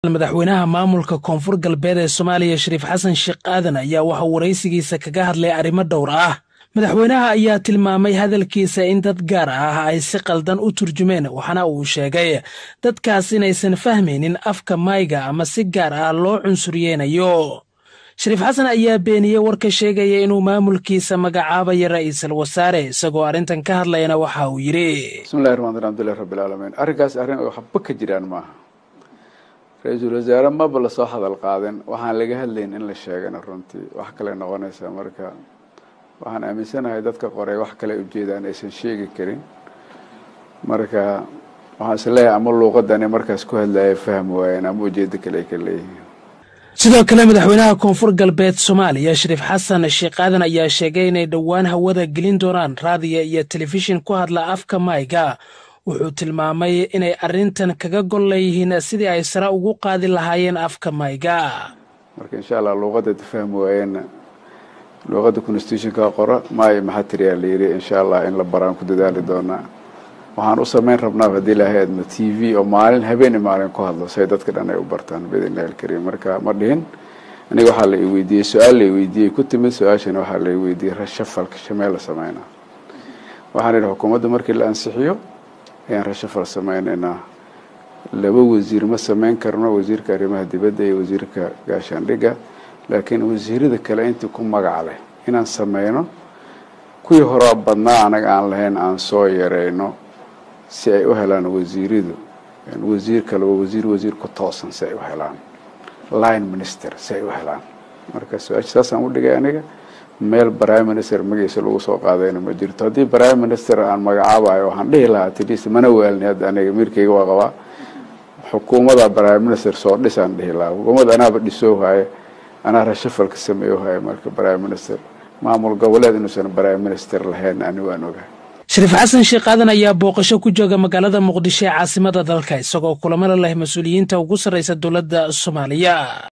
madaxweynaha maamulka koonfur galbeed ee soomaaliya shariif xasan sheekh aadan ayaa waxaa waraysigiisa kaga hadlay arrimo dhowr ah madaxweynaha ayaa tilmaamay hadalkiisa in dad gaar ah ay si qaldan u turjumeen waxaana uu sheegay dadkaas inaysan fahmaynin afka mayga ama si gaar ah loo cunsuryeynayo shariif xasan ayaa beeniyey warka sheegaya inuu maamulkiisa magacaabayo ra'iisul wasaare isagoo arrintan ka hadlayana waxa uu yidhi bismillahi raxmaan raxim alhamdulillahi rabbilcaalamiin arrinkaas arrin oo waxba ka jiraan maaha ra-iisul wasaare maba lasoo hadal qaadin waxaan laga hadlayn in la sheegana runtii wax kale noqonaysa marka waxaan aaminsanahay dadka qoray wax kale ujeedaan aysan sheegi karin marka waxaan is leeyahay ama luuqadani markaas ku hadlaya fahmi waayeen ama ujeedo kale ay ka leeyihiin sidoo kale madaxweynaha koonfur galbeed soomaaliya shariif xasan sheekh aadan ayaa sheegay inay dhowaan hawada gelin doonaan raadiyo iyo telefishin ku hadla afka mayga wuxuu tilmaamay inay arrintan kaga gol leeyihiin sidii ay sare ugu qaadi lahaayeen afka mayga marka insha allah luuqadda fahmi waayeenna luuqadda constitutionka qora maayo maxaa tiriyaa la yidhi insha allah in la baraan ku dadaali doonaa waxaan u samayn rabnaa haddii ilaahay adma t v oo maalin habeeni maalin ku hadlo say dadka dhan ay u bartaan biidnillahi alkariim marka ma dhihin aniga waxaa la i weydiiyey su-aal la i weydiiyey ku timid su-aashana waxaa la i weydiiyey rashafalka shamee la sameynaa waxaan idhi xukuumadda markii la ansixiyo ayaan rashafal sameynaynaa laba wasiir ma sameyn karno wasiirka arrimaha dibadda iyo wasiirka gaashaandhigga laakiin wasiirada kale intii ku magac leh inaan sameyno kuwii horaa badnaa anaga aan lahayn aan soo yareyno si ay u helaan wasiiradu wasiir kaleba wasiir wasiir ku toosan si ay u helaan line minister si ay u helaan marka su-aasha saasaan u dhigay aniga meel prime minister magaciisa lagu soo qaadayna ma jirto haddii prime minister aan magacaabayo waxaan dhihi lahaa atleast mana waalni hadda aniga mirkayga waa qabaa xukuumada prime minister soo dhisaan dhihi lahaa xukuumad anaaba dhisoo haaye anaa rashafalka sameeyo haaye marka prime minister maamul goboleed inuusan prime minister lahayn anigu aan ogahay shariif xasan sheekh aadan ayaa booqasho ku jooga magaalada muqdisho ee caasimada dalka isagoo kulamada leh mas-uuliyiinta ugu sarraysa dowladda soomaaliya